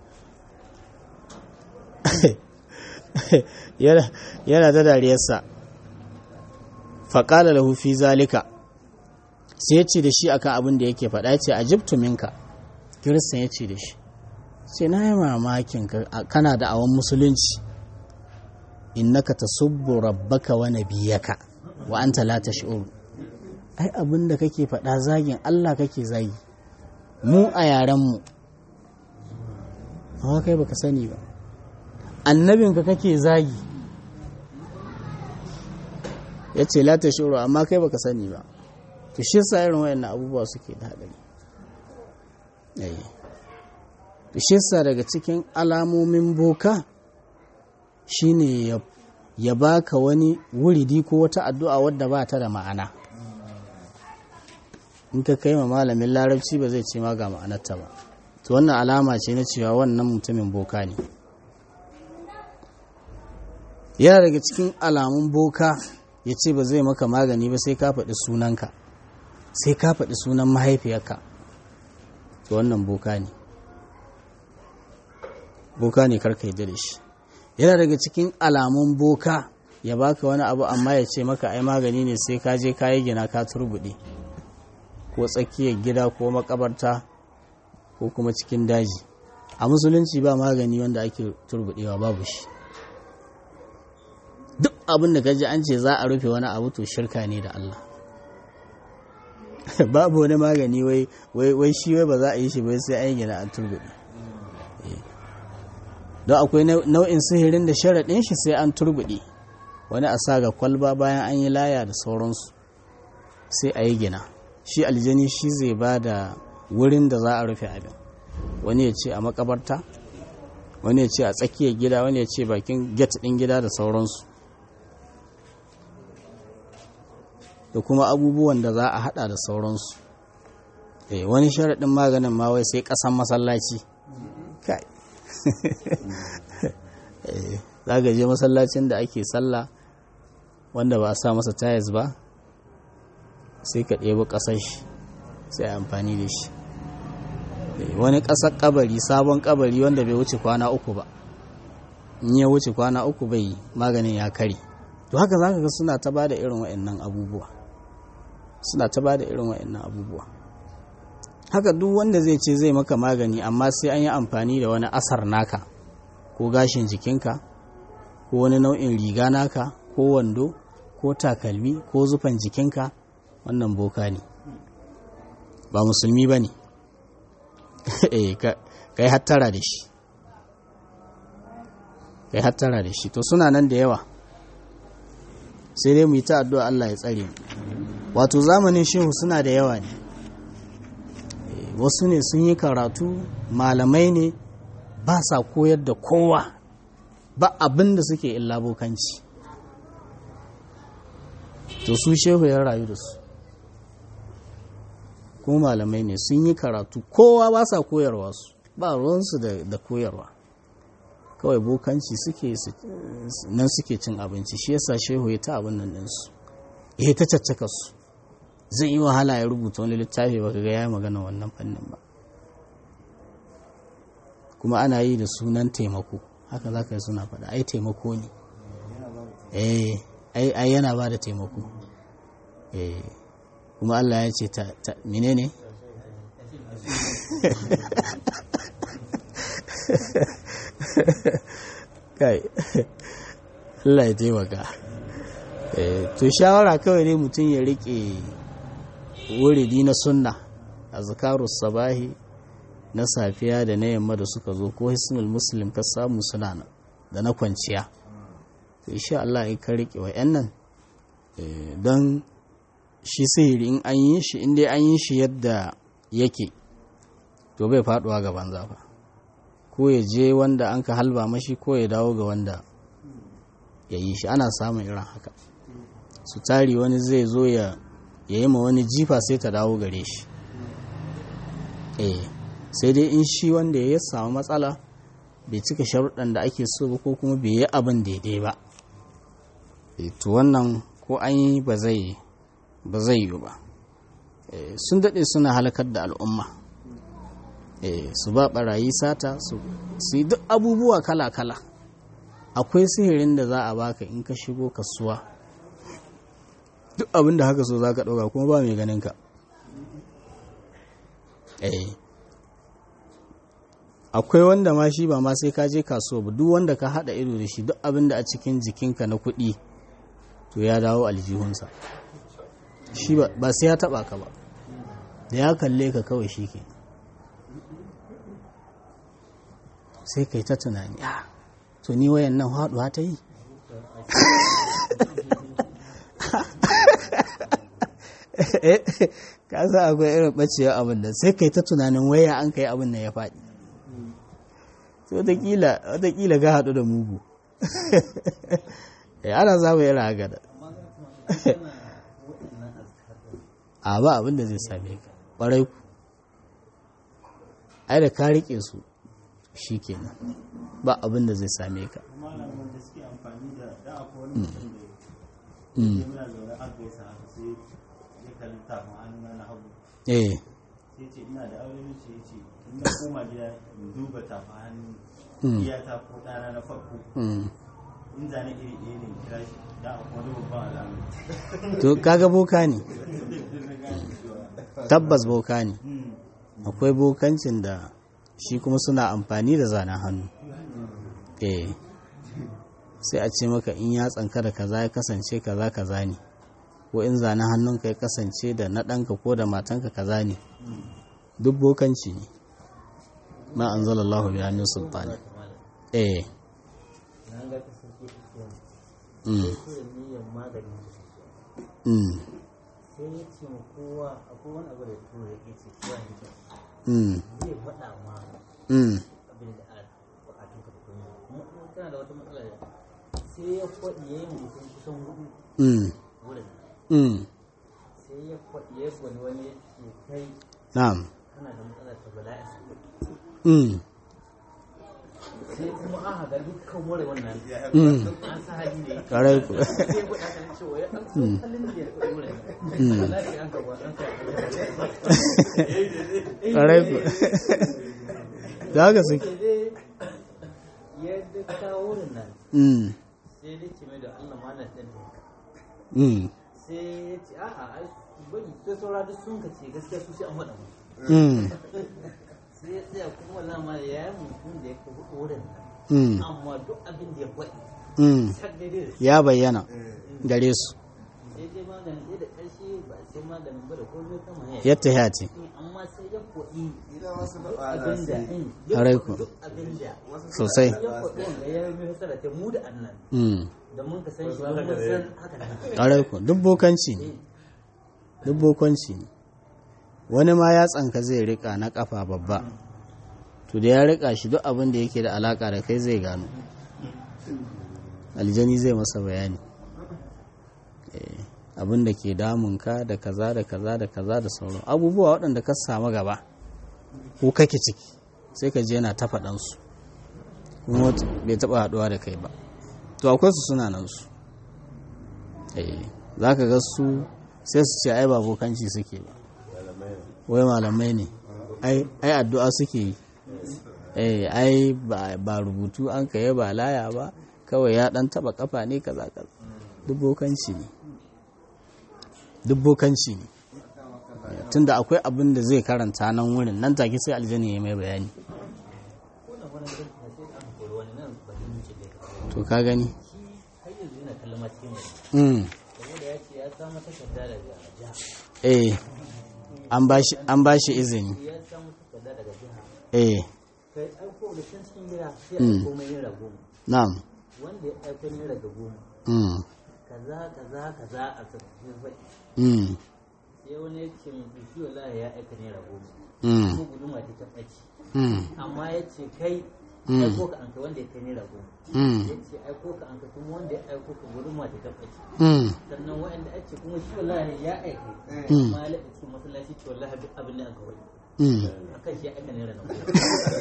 yana ta dariyarsa faƙala lahu fi zalika sai ya ce da shi akan abin da yake faɗa ce a jibtu minka kiristan ya ce da shi sai na yi mamakin kana da awon musulunci innaka tasubbu rabbaka wa nabiyaka wa anta la tash'ur ai abin da kake faɗa zagin Allah kake zagi mu a yaren mu amma kai baka sani ba annabinka kake zagi ya ce la tash'ur amma kai baka sani ba to shi yasa irin wayannan abubuwa suke da hadari eh to shi yasa daga cikin alamomin boka shine ya baka wani wuridi ko wata addu'a wadda ba ta da ma'ana in ka kai ma malamin larabci ba zai ce ma ga ma'anarta ba to wannan alama ce na cewa wannan mutumin boka ne yana daga cikin alamun boka ya ce ba zai maka magani ba sai ka faɗi sunanka sai ka faɗi sunan mahaifiyarka to wannan boka ne boka ne karka yi da shi yana daga cikin alamun boka ya baka wani abu amma ya ce maka ai magani ne sai ka je ka yi gina ka turbuɗe ko tsakiyar gida ko makabarta ko kuma cikin daji a musulunci ba magani wanda ake turbuɗewa babu shi duk abin da ji an ce za a rufe wani abu to shirka ne da Allah babu wani magani wai wai shi wai ba za a yi shi bai sai an yi gina an turbuɗe don akwai nau'in sihirin da sharaɗin shi sai an turbuɗe wani a sa ga kwalba bayan an yi laya da sauransu sai a yi gina shi aljani shi zai ba da wurin da za a rufe abin wani ya ce a makabarta wani ya ce a tsakiyar gida wani ya ce bakin get ɗin gida da sauransu da kuma abubuwan da za a hada da sauransu wani sharaɗin maganin ma wai sai ƙasan masallaci kai za ka je masallacin da ake sallah wanda ba a sa masa tayas ba sai ka ɗebi ƙasar shi sai amfani da shi wani ƙasar ƙabari sabon ƙabari wanda bai wuce kwana uku ba in ya wuce kwana uku bai maganin ya kare to haka za ka ga suna ta ba da irin waɗannan abubuwa suna ta ba da irin waɗannan abubuwa haka duk wanda zai ce zai maka magani amma sai an yi amfani da wani asar naka ko gashin jikinka ko wani nau'in riga naka ko wando ko takalmi ko zufan jikinka wannan boka ne ba musulmi ba ne ka yi hattara da shi ka yi hattara da shi to suna nan da yawa sai dai mu yi ta addu'a Allah ya tsare mu wato zamanin shehu suna da yawa ne wasu ne sun yi karatu malamai ne ba sa koyar da kowa ba abin da suke illa bokanci to su shehu ya rayu da su ko malamai ne sun yi karatu kowa ba sa koyarwa su ba ruwansu da koyarwa kawai bokanci suke nan suke cin abinci shi yasa shehu ya ta abin nan ɗinsu ya ta caccaka su zai yi wahala ya rubuta wani littafi ba ga ya magana wannan fannin ba kuma ana yi da sunan taimako haka za ka yi suna faɗa ai taimako ne eh ai yana ba da taimako eh kuma Allah ya ce ta menene kai Allah ya taimaka to shawara kawai ne mutum ya rike wuridi na sunna a zakarus sabahi na safiya da na yamma da suka zo ko hisnul muslim ka samu suna nan da na kwanciya to insha Allah in ka rike wa'annan don shi sihiri in an yi shi in dai an yi shi yadda yake to bai faduwa gaban zafa ko ya je wanda an ka halba mashi ko ya dawo ga wanda ya yi shi ana samun irin haka su tari wani zai zo ya yi ma wani jifa sai ta dawo gare shi eh sai dai in shi wanda ya samu matsala bai cika sharuɗan da ake so ba ko kuma bai yi abin daidai ba to wannan ko an yi ba zai ba zai yi ba sun daɗe suna halakar da al'umma su ba ɓarayi sata su yi duk abubuwa kala-kala akwai sihirin da za a baka in ka shigo kasuwa duk abin da haka so za ka ɗauka kuma ba mai ganin ka akwai wanda ma shi ba ma sai ka je kasuwa ba duk wanda ka haɗa ido da shi duk abin da a cikin jikinka na kuɗi to ya dawo aljihunsa shi ba sai ya taba ka ba da ya kalle ka kawai shi ke sai kai ta tunani a to ni wayan nan haɗuwa ta yi ka sa akwai irin ɓacewa abin da sai kai ta tunanin waya an kai abin nan ya faɗi wataƙila ga haɗu da mugu ana samun irin haka da a ba abin da zai same ka ƙwarai ku ai da ka riƙe su shi kenan ba abin da zai same ka eh sai ce ina da aure ce ce in na koma gida in duba tafa hannu iyata ko ɗana na farko in zane iri ɗaya ne kira shi da akwai wani babban alamu to kaga boka ne tabbas boka ne akwai bokancin da shi kuma suna amfani da zanen hannu eh sai a ce maka in ya tsanka da kaza ya kasance kaza kaza ne ko in zanen hannunka ya kasance da na ɗanka ko da matanka kaza ne duk bokanci ne ma an zala Allah biya min sultani eh mm mm sai ya ce ma kowa akwai wani abu da tura ya ce kowa ya ce mm zai faɗa ma mm abin da a bukatun ka da kuma kuma kuma kana da wata matsala da sai ya faɗi ya yi mutum kusan hudu mm wurin mm sai ya faɗi ya gwani wani ya ce kai na'am kana da matsala ta bala'i mm sai kuma an haga dukkan ware wannan mm an sa hali ne ƙarai ku sai ya faɗa kan cewa ya an san halin da ya faɗi wurin wallahi an gaba an kai ƙarai ku da haka suke ya da kawo wurin nan mm sai ya ce mai da Allah malam ɗin ne mm sai ya ce a'a ai bari sai saura duk sun kace gaskiya su sai an faɗa mu mm sai ya tsaya kuma wala ma ya yi mutum da ya kafa wurin nan mm amma duk abin da ya faɗi mm sak daidai da ya bayyana gare su sai dai maganin sai da ƙarshe ba sai maganin ba da komai kama ya yadda ya ce amma sai ya faɗi duk abin da in Ƙwarai ku. duk abin da sosai ya faɗi wanda ya yi hasara ta mu da annan mm da mun ka san shi mun san haka nan ƙarai ku duk bokanci ne duk bokanci ne wani ma ya tsanka zai rika na kafa babba to da ya rika shi duk abin da yake da alaka da kai zai gano aljani zai masa bayani Eh, abin da ke damunka da kaza da kaza da kaza da sauran abubuwa waɗanda ka samu gaba ko kake ciki sai ka je yana ta faɗansu kuma wata- bai taɓa haɗuwa da kai ba to akwai su suna nan su za ka ga su sai su ce ai ba bokanci suke ba wai malamai ne ai ai addu'a suke yi eh ai ba ba rubutu an kai ba laya ba kawai ya dan taba kafa ne kaza kaza duk bokanci ne duk bokanci ne Eh, tunda akwai abin da zai karanta nan wurin nan take sai aljani ya mai bayani ko da wani gidan na sai an kori wani nan ba zai wuce da to ka gani shi har yanzu yana kallon ma cikin mai mm. saboda ya ce ya samu takarda daga jiha eh an bashi an bashi izini ya samu takarda daga jiha eh kai aiko da can cikin gida sai a Mm. aiko mai naira goma na'am wanda ya aiko naira ga goma mm. kaza kaza kaza a sabbin faɗi Mm. sai wani ya ce mai shi wallahi ya aika naira goma Mm. ko guduma ta ta ɓaci Mm. amma ya ce kai Mm. aiko ka an kai wanda ya kai naira goma Mm. ya ce aiko ka an kai kuma wanda ya aiko ka gudun mata ta ɓace Mm. sannan wa'anda ake kuma shi wallahi ya aika Mm. ma ya cikin masallaci ce wallahi duk abin da an kawai Mm. akan shi ya aika naira na goma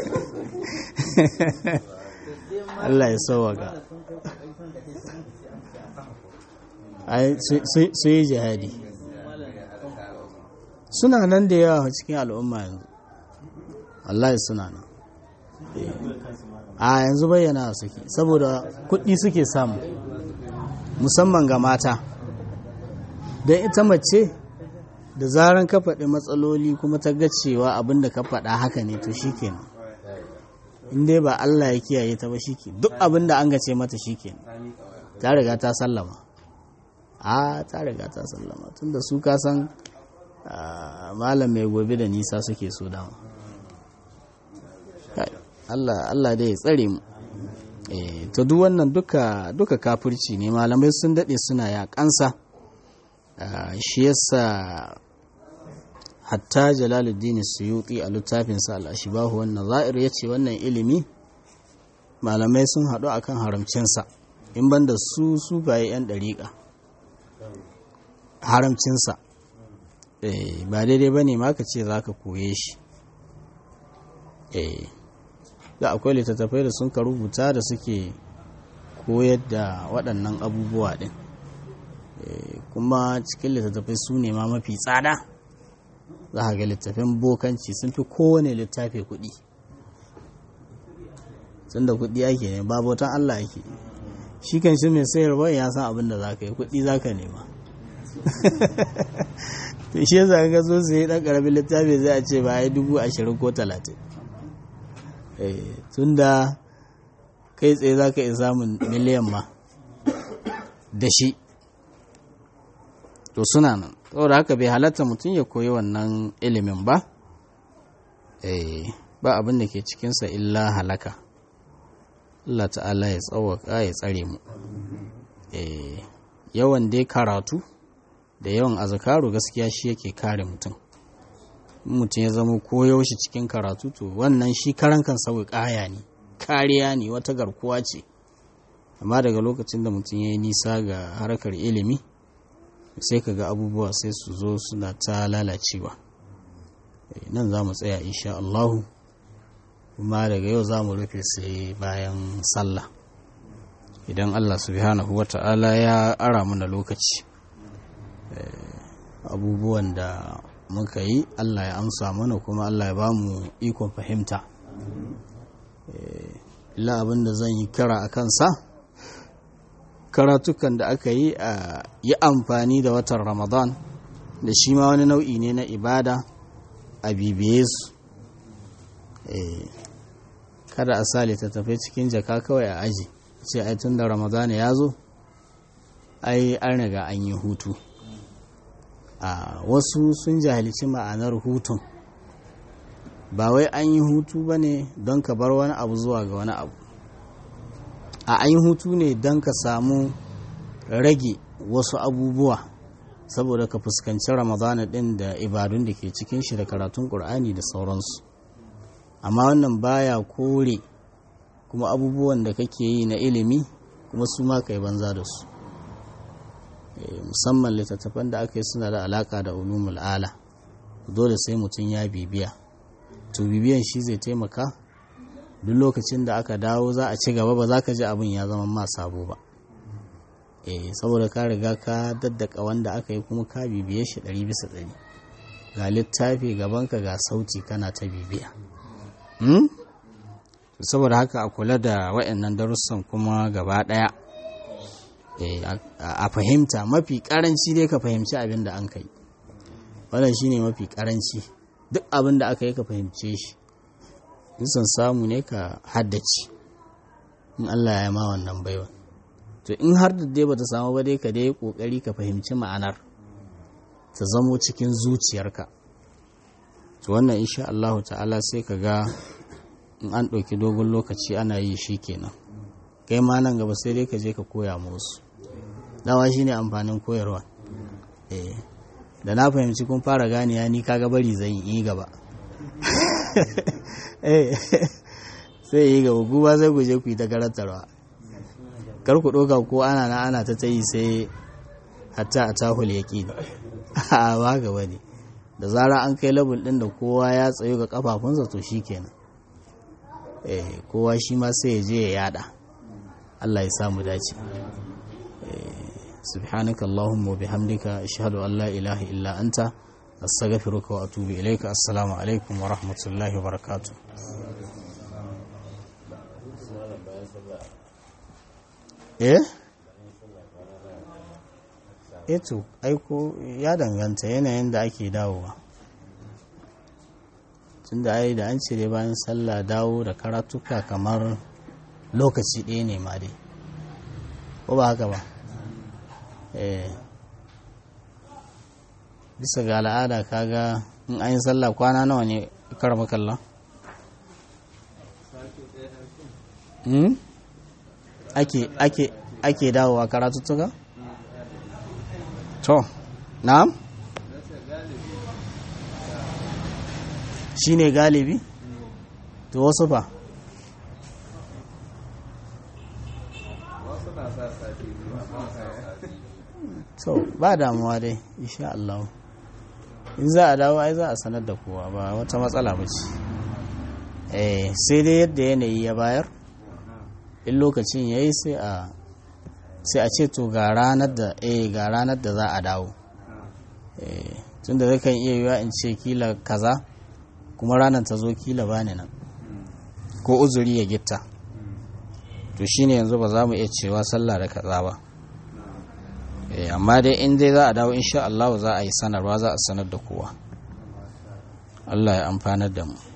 Allah ya sauwaka sun kai kokari sun da kai sun ce an ce an kama ko ai su- su- su yi jihadi malam suna nan da yawa cikin al'umma yanzu wallahi suna nan a yanzu bayyana suke saboda kuɗi suke samu musamman ga mata don ita mace da zaran ka faɗi matsaloli kuma ta ga cewa abin da ka faɗa haka ne to shikenan in dai ba Allah ya kiyaye ta ba shike duk abin da an gace mata shikenan ta riga ta sallama a ta riga ta sallama tunda su ka san ah, malam mai gobe da nisa suke so dama Kai, Allah Allah dai ya tsare mu eh to duk wannan duka duka kafirci ne malamai sun dade suna yakansa Ah, shi yasa hatta jalaluddin suyuti a littafinsa al-ashbahu wan nazair yace wannan ilimi malamai sun haɗu akan haramcinsa in banda su su baye yan dariƙa haramcinsa eh ba daidai bane ma ka ce zaka koye shi eh da akwai littattafai da sun ka rubuta da suke koyar da waɗannan abubuwa ɗin Eh, kuma cikin littattafai su ne ma mafi tsada za ka ga littafin bokanci sun fi kowane littafi kuɗi tun da kuɗi ake ne ba bautan Allah ake shi kan shi mai sayarwa ya san abin da za ka yi kuɗi za ka nema to shi yasa ga so su yi ɗan ƙaramin littafi zai a ce ba ya dubu ashirin ko talatin tun da kai tsaye za ka iya samun miliyan ma da shi to suna nan saboda haka bai halatta mutum ya koyi wannan ilimin ba eh ba abin da ke cikinsa illa halaka Allah ta'ala ya tsawaka ya tsare mu eh yawan dai karatu da yawan azkaru gaskiya shi yake kare mutum in mutum ya zama koyaushe cikin karatu to wannan shi karan kan sauyi kaya ne kariya ne wata garkuwa ce amma daga lokacin da mutum ya yi nisa ga harkar ilimi sai ka ga abubuwa sai su zo suna ta lalacewa Eh, nan za mu tsaya insha Allahu kuma daga yau za mu rufe sai bayan sallah idan Allah subhanahu wa ta'ala ya ara mana lokaci Eh, abubuwan da muka yi Allah ya amsa mana kuma Allah ya ba mu ikon fahimta Eh, illa abin da zan yi kira a kansa karatukan da aka yi a yi amfani da watan ramadan da shi ma wani nau'i ne na ibada a bibiye su Eh, kada a sa littattafai cikin jaka kawai a aji ce ai tun da ramadan ya zo ai an riga an yi hutu a wasu sun jahilci ma'anar hutun ba wai an yi hutu ba ne don ka bar wani abu zuwa ga wani abu a an yi hutu ne don ka samu rage wasu abubuwa saboda ka fuskanci ramadana ɗin da ibadun da ke cikin shi da karatun ƙur'ani da sauransu amma wannan baya kore kuma abubuwan da kake yi na ilimi kuma su ma ka yi banza da su Eh, musamman littattafan da aka yi suna da alaka da ulumul ala dole sai mutum ya bibiya to bibiyan shi zai taimaka duk lokacin da aka dawo za a ci gaba ba za ka ji abin ya zama ma sabo ba eh saboda ka riga ka daddaka wanda aka yi kuma ka bibiye shi ɗari bisa ɗari ga littafi gabanka ga sauti kana ta bibiya hmm? saboda haka a kula da waɗannan darussan kuma gaba ɗaya eh, a a fahimta mafi ƙaranci dai ka fahimci abin da an kai wannan shine mafi ƙaranci duk abin da aka yi ka fahimce shi nisan samu ne ka haddace in Allah ya ma wannan baiwa to in har da dai bata samu ba dai ka dai kokari ka fahimci ma'anar ta zamo cikin zuciyarka to wannan insha Allah ta'ala sai ka ga in an ɗauki dogon lokaci ana yi shi kenan kai ma nan gaba sai dai ka je ka koya musu dawa shine amfanin koyarwa eh da na fahimci kun fara ganiya ni kaga bari zan yi gaba eh sai yi gaba guba zai guje ku yi ta karantarwa kar ku ɗauka ko ana na ana ta tayi sai hatta a tahul yaƙi a ba gaba ne da zara an kai labul ɗin da kowa ya tsayo ga kafafunsa to shi kenan eh kowa shi ma sai ya je ya yada Allah ya samu dace سبحانك اللهم وبحمدك أشهد أن لا إله إلا أنت أستغفرك وأتوب إليك السلام عليكم ورحمة الله وبركاته eh eto aiko ya danganta yanayin da ake dawowa tunda ai da an cire bayan sallah dawo da karatuka kamar lokaci ɗaya ne ma dai ko ba haka ba bisa ga al'ada kaga in an yi sallah kwana nawa ne karama kallon ake ake ake dawowa karatuttuka to na'am shine galibi to wasu fa so ba damuwa dai insha Allah in za a dawo ai za a sanar da kowa ba wata matsala ba ce eh sai dai yadda yanayi ya bayar in lokacin yayi sai a sai a ce to ga ranar da eh ga ranar da za a dawo eh tunda zai kan iya yiwa in ce kila kaza kuma ranar ta zo kila bani nan ko uzuri ya gitta to shine yanzu ba za mu iya cewa sallah da kaza ba amma dai in dai za a dawo insha Allah za a yi sanarwa za a sanar da kowa Allah ya amfanar da mu